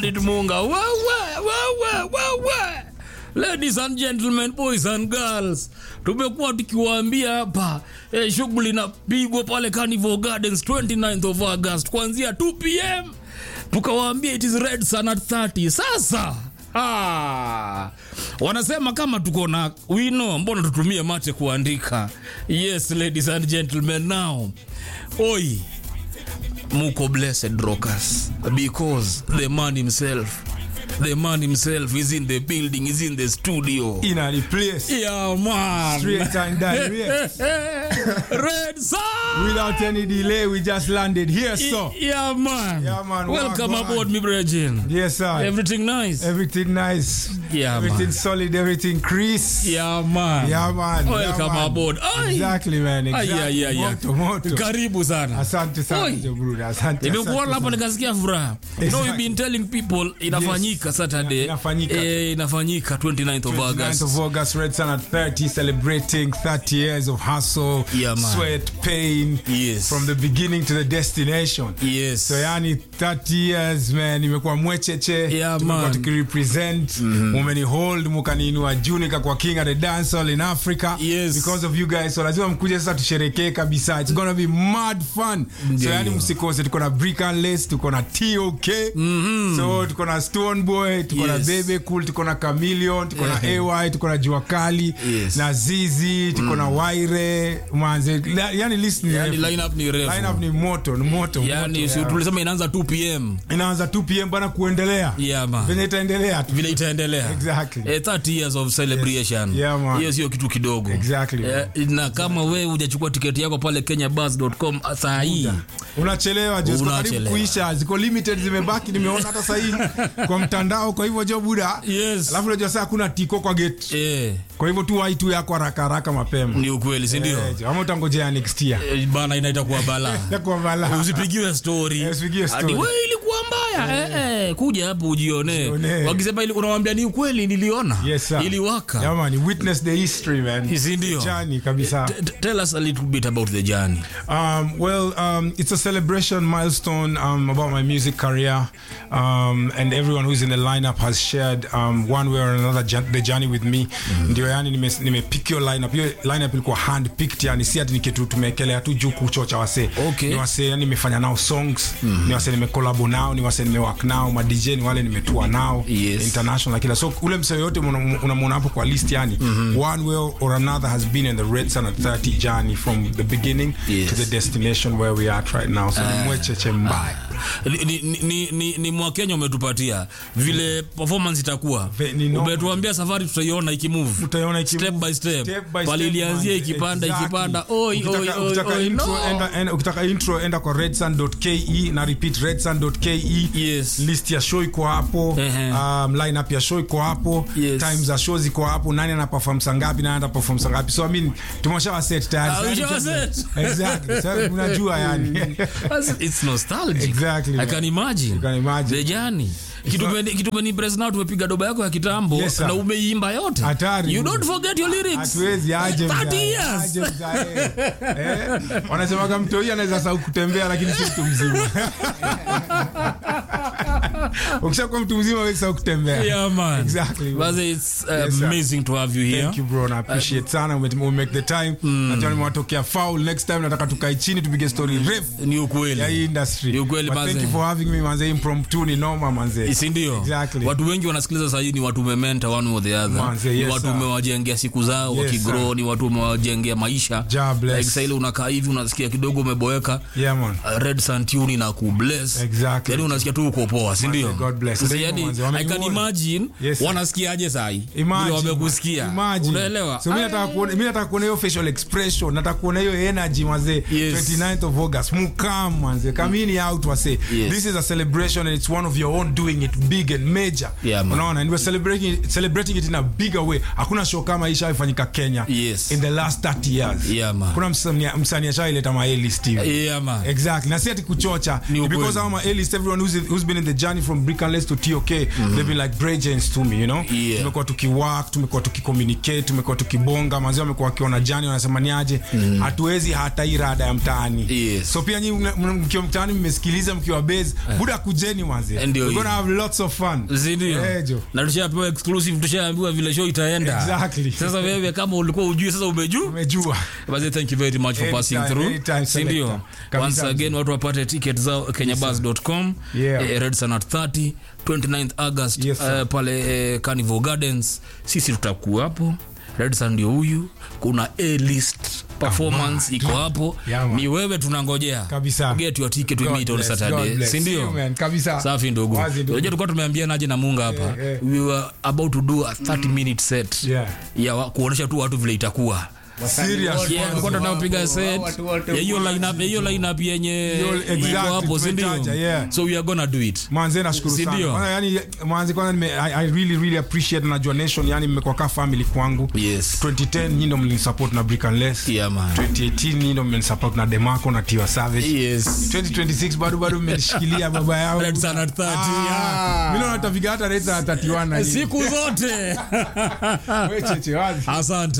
Munga. Wa, wa, wa, wa, wa, wa. Ladies and gentlemen, boys and girls, tumekuwa tukiwaambia hapa eh, shughuli inapigwa pale Carnival Gardens 29th of August kuanzia 2 pm, tukawaambia it is red sun at 30. Sasa ah, wanasema kama tuko na wino, mbona tutumie mate kuandika? Yes, ladies and gentlemen, now oi muko blessed rockers because the man himself the man himself is in the building is in the studio in a place yeah man straight and direct red sun without any delay we just landed here so yeah man Yeah, man. welcome Wagwan. aboard me brethren yes sir everything nice everything nice Yeah, everything man. solid everything Chris yeah man yeah man welcome yeah, man. aboard Ai. exactly man Ai, exactly ai, ai, ai. moto moto karibu sana asante sana Oi. Joe Bruder asante nimekuona asante hapa sana. nikasikia furaha you know we've been telling people inafanyika saturday Inafanyika. eh, inafanyika 29th of 29th august of August, Red Sun at 30, celebrating 30 years of hustle, Yeah, man. sweat, pain, Yes. from the beginning to the destination. yes So yani 30 years man, imekuwa mwecheche, Yeah, tumekuwa man. tukirepresent, mumeni hold, mukaniinua juu nikakuwa king at the dance hall in Africa Yes. because of you guys. So lazima mkuje sasa tusherekee kabisa. It's gonna be mad fun. So Ndio. yani msikose, tuko na Brick and Lace, tuko na TOK, so tuko na Stone Boy, tuko na Yes. Bebe Cool, tuko na Chameleon, tuko na Yeah. AY, tuko na Jua Kali, Yes. na Zizi, tuko na Waire, manze. La- Yani list ni yani refu. lineup ni refu Lineup ni moto, ni moto. yani moto, si yeah. tulisema inaanza 2 pm inaanza 2 pm bana kuendelea yeah man venye itaendelea tu vile itaendelea Exactly. eh, 30 years of celebration Yeah, man. hiyo sio kitu kidogo Exactly, eh, na kama wewe hujachukua tiketi yako pale kenyabus.com saa hii unachelewa jo ziko karibu Unachelewa. kuisha ziko limited zimebaki nimeona hata sahii kwa mtandao kwa hivyo jo buda yes alafu unajua saa hakuna tiko kwa gate eh, kwa hivyo tu wai tu yako haraka haraka mapema ni ukweli si ndio Eh, jo, ama utangojea next year eh, bana inaita kuwa balaa Itakuwa balaa. usipigiwe story Eh, usipigiwe story. Ati, "We, ilikuwa mbaya eh, eh, kuja hapo ujione Ujione. wakisema ili unawambia ni ukweli niliona Yes, sir. iliwaka Yeah, man, witness the history man Si ndio? Journey kabisa T- t- tell us a little bit about the journey Um, well, um, it's a celebration milestone um, about my music career, um, and everyone who's in the lineup has shared um, one way or another jan- the journey with me. Ndio yani nime, nime pick your lineup. Hiyo lineup ilikuwa hand picked, yani si ati ni kitu tumekelea tu juu kuchocha wasee. Okay. Ni wasee yani nimefanya nao songs, ni wasee nimecollab nao, ni wasee nimework nao, ma DJ ni wale nimetua nao Yes. international kila. So ule msee yote unamwona hapo kwa list yani one way or another has been in the Red Sun at 30 journey from the beginning Yes. to the destination where we are at right now so ni mwecheche mbaya ni, ni, ni, ni, ni mwakenya umetupatia vile performance itakuwa Ve- ni normal. umetuambia safari tutaiona ikimove Utaiona iki- step by step, Step by pale step, ilianzia man. ikipanda Exactly. ikipanda oi, Ukitaka- oi, oi, ukitaka oi, intro, no. enda- enda- ukitaka intro enda kwa redsun.ke na repeat redsun.ke Yes. list ya show iko hapo Ehe. um, lineup ya show iko hapo Yes. times za show ziko hapo nani ana perform saa ngapi nani ana perform saa ngapi so i mean tumeshawa set tayari Ah, Sasa ushawa ni- set. exactly so unajua yani That's- it's nostalgic Exactly, i man. can imagine can imagine. the journey Kitupeni- kitupeni press now tumepiga doba yako ya kitambo Yes, sir. na umeimba yote Hatari. you don't forget your lyrics hatuwezi aje 30 mzae, years aje mzae. Eh, wanasemaga mtoi anaweza sau kutembea lakini si mtu mzima ukishakuwa mtu mzima wezi sau kutembea yeah man Exactly. Baze, it's uh, Yes, sir. amazing to have you here Thank you bro, na appreciate sana ume, ume make the time. Najua nimewatokea foul next time nataka tukae chini tupige story refu ni ukweli ya hii industry. Ni ukweli, But manze. thank you for having me manze impromptu ni noma manze. si ndio Exactly. watu wengi wanasikiliza sahii ni watu umementa one or the other Manze, ni yes, watu sir. umewajengea siku zao Yes, wakigrow sir. ni watu umewajengea maisha Ja bless. like sahili unakaa hivi unasikia kidogo umeboeka Yeah man. uh, red santuni na kubless Exactly. yani unasikia tu uko poa si ndio God bless. Sasa Ndio, yani, manze, i can wameniona. imagine Yes, sir. wanasikiaje sahi Imagine, vile wamekusikia imagine. unaelewa so mi nataka kuona mi nataka kuona hiyo facial expression nataka kuona hiyo energy mazee Yes. 29th of august mukam manze kamini out wase Yes. this is a celebration and it's one of your own doing it big and major Yeah, man. unaona and we're celebrating it, celebrating it in a bigger way hakuna show kama hii ishafanyika kenya Yes. in the last 30 years Yeah, man. kuna msanii msanii ashaileta ma A-list hivi yeah man exactly na si ati kuchocha Ni because ukweli. I'm a A-list everyone who's, who's been in the journey for from Brickanless to TOK they've been like great agents to me you know Yeah. tumekuwa tukiwork tumekuwa tukicommunicate tumekuwa tukibonga manzi wamekuwa wakiona jani wanasema ni aje hatuwezi hata hii rada ya mtaani Yes. so pia nyinyi mna- mna- mkiwa mtaani mmesikiliza mkiwa base buda kujeni manzi Ndio we're gonna hiyo. have lots of fun Sindio? Eh, jo. na tushapewa exclusive tushaambiwa vile show itaenda Exactly. sasa wewe kama ulikuwa ujui sasa umejua umejua Basi thank you very much for Anytime, passing through. anytime, Sindio? selector. Kabisa, Once again watu wapate ticket zao kenyabus.com Yeah. eh, Red Sun at 30 29th August Yes, sir. eh, pale eh, Carnival Gardens. Sisi tutakuwa hapo. Red Sun ndio huyu. Kuna A list performance iko hapo. Yeah, man. Ni wewe tunangojea. Kabisa. Get your ticket we God meet on bless, Saturday. God bless. Si ndio? See you, man. Kabisa. Safi ndugu. Wazi, Unajua ndugu. tulikuwa tumeambia naje na Munga hapa. Yeah, yeah. We were about to do a 30 minute set. Yeah. Ya wa- kuonesha tu watu vile itakuwa. Serious. Yeah, tulikuwa tunapiga set watu wote ya hiyo lineup ya hiyo lineup yenye exactly, iko hapo si ndio? tumetaja, yeah. so we are gonna do it manze nashukuru Si sana ndio? Kwanza, yani manze kwanza nime, I, I really really appreciate najua nation yani mmekuwa ka family kwangu yes 2010 nyinyi ndo mlinisupport na Brick and Less yeah man 2018 nyinyi ndo mlinisupport na Demarco na Tiwa Savage yes 2026 bado bado mmenishikilia baba yao Red Sun at 30, Ah, mimi naona tafiga hata Red Sun at 31 na nyinyi. siku zote Wewe cheche wazi asante